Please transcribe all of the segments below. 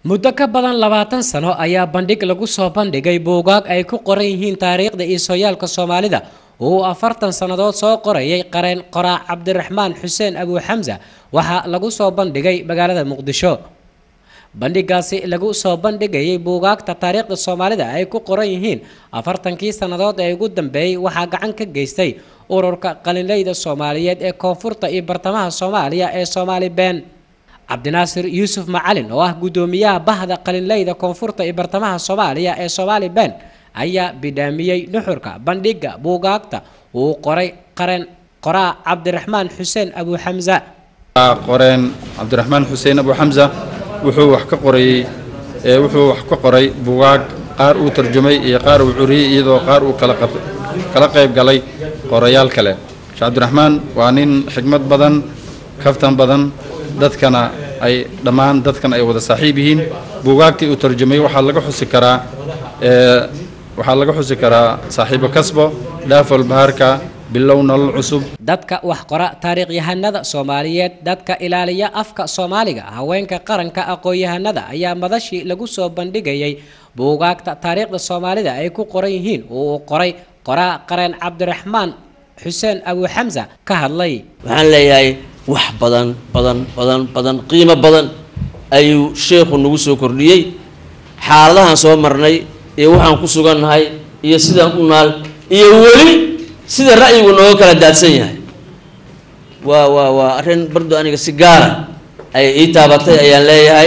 muddo ka badan labaatan sano ayaa bandhig lagu soo bandhigay buugaag ay ku qoran yihiin taariikhda iyo sooyaalka soomaalida oo uu afartan sannadood soo qorayay qareen qoraac cabdiraxmaan xuseen abu xamsa waxaa lagu soo bandhigay magaalada muqdisho bandhigaasi lagu soo bandhigayay buugaagta taariikhda soomaalida ay ku qoran yihiin afartankii sannadood ee ugu dambeeyey waxaa gacan ka geystay ururka qalinleyda soomaaliyeed ee koonfurta iyo bartamaha soomaaliya ee soomaali been cabdinaasir yuusuf macalin oo ah guddoomiyaha bahda qalinleyda koonfurta iyo bartamaha soomaaliya ee soomaali been ayaa bidhaamiyey nuxurka bandhiga buugaagta uu qoray qareen qoraa cabdiraxmaan xuseen abu xamsa qoreen cabdiraxmaan xuseen abu xamsa wuxuu wax ka qorayey wuxuu wax ka qoray buugaag qaar uu tarjumay iyo qaar uu curiyey iyadoo qaar uu kala qayb galay qorayaal kale sheekh cabdiraxmaan waa nin xigmad badan kaftan badan dadkana ay dhammaan dadkan ay wada saaxiib yihiin buugaagtii uu tarjumay waxaa laga xusi karaa waxaa laga xusi karaa saaxiibo kasbo dhaafol bahaarka bilow nolol cusub dadka wax qora taariikhyahanada soomaaliyeed dadka ilaaliya afka soomaaliga haweenka qaranka aqoon-yahanada ayaa madashii lagu soo bandhigayay buugaagta taariikhda soomaalida ay ku qoran yihiin oo uu qoray qoraa qareen cabdiraxmaan xuseen abu xamsa ka hadlay waxaan leeyahay wax badan badan badan badan qiimo badan ayuu sheekhu nagu soo kordhiyey xaaladahan soo marnay iyo waxaan ku sugannahay iyo sidaan u naal iyo weli sida ra'yigu nooga kala daadsan yahay waa waa waa arrin bardo aniga si gaara ay ii taabatay ayaan leeyahay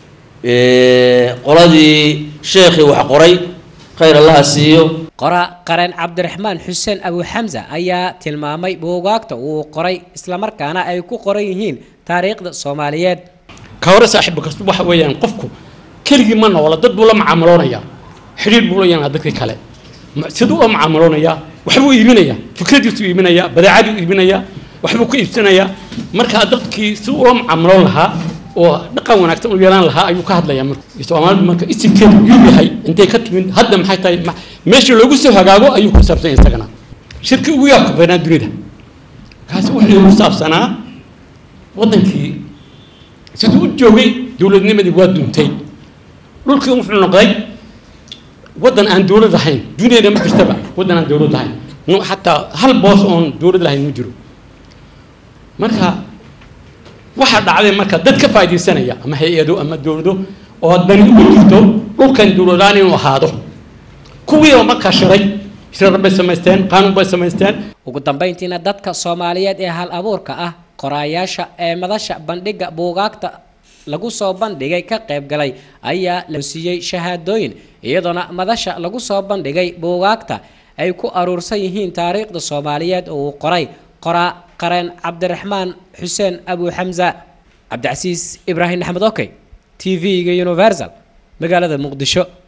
qoladii sheekhii wax qoray khayr allaha siiyo qoraa qareen cabdiraxmaan xuseen abu xamsa ayaa tilmaamay buugaagta uu qoray islamarkaana ay ku qoran yihiin taariikhda soomaaliyeed ka hore saaxiibba kasta waxa weeyaan qofku keligii ma noola dad buu la macaamiloonayaa xidhiir buu la yeelaa dadka kale siduu la macaamiloonayaa waxbuu iibinayaa fikradiisuu iibinayaa badeecaduu iibinayaa waxbuu ku iibsanayaa markaa dadkii si ula macaamiloon lahaa oo dhaqan wanaagsan u yeelan lahaa ayuu ka hadlayaa marka soomaalidu marka isimkeedu yuu yahay intay ka timid hadda maxay tahay meesha loogu soo hagaago ayuu ku saabsan isagana shirki ugu yaabka badanaa dunida kaasi wuxuu ku saabsanaa waddankii siduu u joogay dowladnimadii waa duntay dhulkii wuxuu noqday waddan aan dowlad ahayn duniyada ma jirtaba waddan aan dowlad ahayn xataa hal boos oon dowlad lahayn ma jiro marka waxaa dhacday marka dad ka faaidaysanaya ama hay-ado ama dowlado oo dani ugu jirto dhulkan dowladaan inuu ahaado kuwiiba markaa shiray shirar bay samaysteen qaanuun bay samaysteen ugu dambeyntiina dadka soomaaliyeed ee hal abuurka ah qoraayaasha ee madasha bandhiga buugaagta lagu soo bandhigay ka qayb galay ayaa la siiyey shahaadooyin iyadoona madasha lagu soo bandhigay buugaagta ay ku aruursan yihiin taariikhda soomaaliyeed oo uu qoray qoraa qareen cabdiraxmaan xuseen abu xamsa cabdicasiis ibraahim axmed okey t v-ga universal magaalada muqdisho